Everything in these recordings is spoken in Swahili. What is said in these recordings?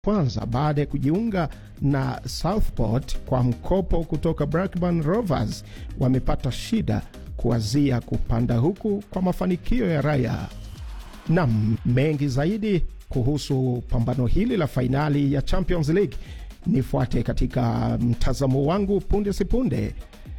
kwanza baada ya kujiunga na Southport kwa mkopo kutoka Blackburn Rovers wamepata shida kuanzia kupanda huku kwa mafanikio ya Raya. Nam mengi zaidi kuhusu pambano hili la fainali ya Champions League nifuate katika mtazamo wangu punde sipunde.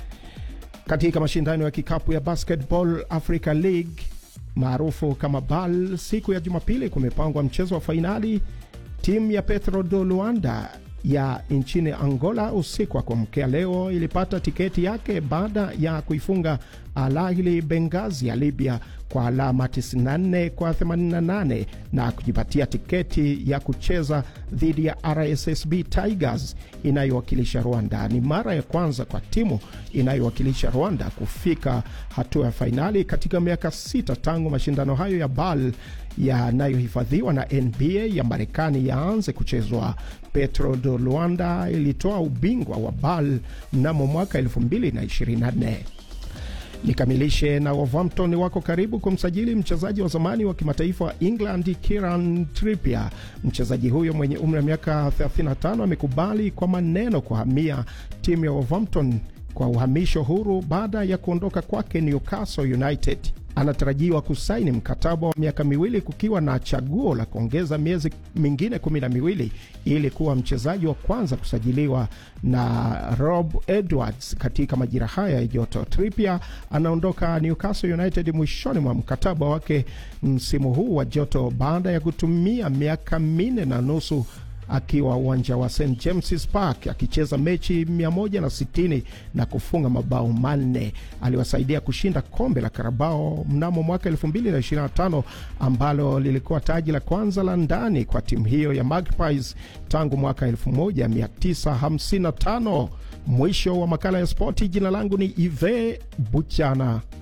Katika mashindano ya kikapu ya Basketball Africa League maarufu kama BAL, siku ya Jumapili kumepangwa mchezo wa fainali. Timu ya Petro do Luanda ya nchini Angola usiku wa kuamkea leo ilipata tiketi yake baada ya kuifunga Al Ahly Benghazi ya Libya kwa alama 94 kwa 88 na kujipatia tiketi ya kucheza dhidi ya RSSB Tigers inayowakilisha Rwanda. Ni mara ya kwanza kwa timu inayowakilisha Rwanda kufika hatua ya fainali katika miaka sita tangu mashindano hayo ya BAL yanayohifadhiwa na NBA ya Marekani yaanze kuchezwa. Petro do Luanda ilitoa ubingwa wa BAL mnamo mwaka 2024. Nikamilishe na Wolverhampton wako karibu kumsajili mchezaji wa zamani wa kimataifa wa England Kieran Trippier. Mchezaji huyo mwenye umri wa miaka 35 amekubali kwa maneno kuhamia timu ya Wolverhampton kwa uhamisho huru baada ya kuondoka kwake Newcastle United. Anatarajiwa kusaini mkataba wa miaka miwili kukiwa na chaguo la kuongeza miezi mingine kumi na miwili ili kuwa mchezaji wa kwanza kusajiliwa na Rob Edwards katika majira haya ya joto. Trippier anaondoka Newcastle United mwishoni mwa mkataba wake msimu huu wa joto baada ya kutumia miaka minne na nusu akiwa uwanja wa St James's Park akicheza mechi 160 na kufunga mabao manne. Aliwasaidia kushinda kombe la Karabao mnamo mwaka 2025 ambalo lilikuwa taji la kwanza la ndani kwa timu hiyo ya Magpies tangu mwaka 1955. Mwisho wa makala ya spoti. Jina langu ni Ive Buchana.